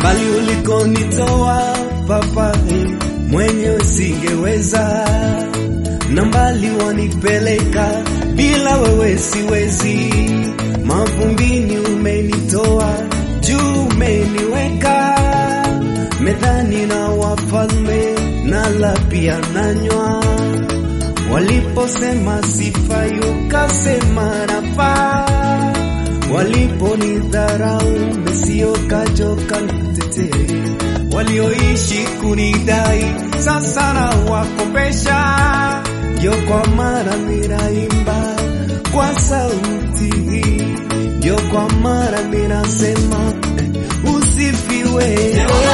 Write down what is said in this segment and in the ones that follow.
mbali ulikonitoa Baba, eh, mwenyewe singeweza, na mbali wanipeleka, bila wewe siwezi. Mavumbini umenitoa, juu umeniweka, medhani na wafalme, nala pia nanywa Waliposema sifai, ukasema nafaa. Waliponidharau, mesiokachoka nitetee. Walioishi kunidai, sasa na wakopesha. Ndio kwa mara minaimba kwa sauti hii, ndio kwa mara minasema eh, usifiwe.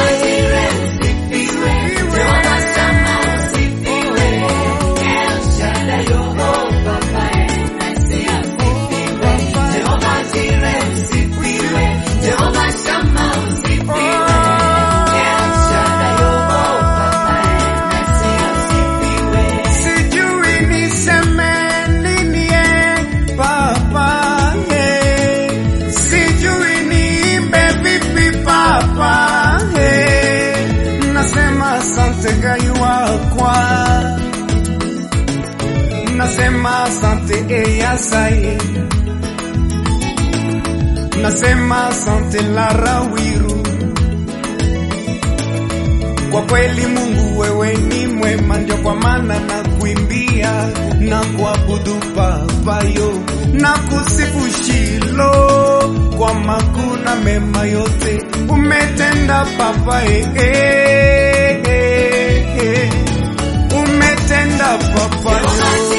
Sijui niseme nini eh, Papa eh. Sijui niimbe vipi Papa eh. Nasema asante Gai wakwa, nasema asante Eyasai, nasema asante Larawiru. Kwa kweli Mungu wewe ni mwema, ndio kwa maana na kuimbia na kuabudu Babayo na kusifu Shilo kwa makuu na mema yote umetenda Baba, eh, eh, eh, eh. umetenda Baba.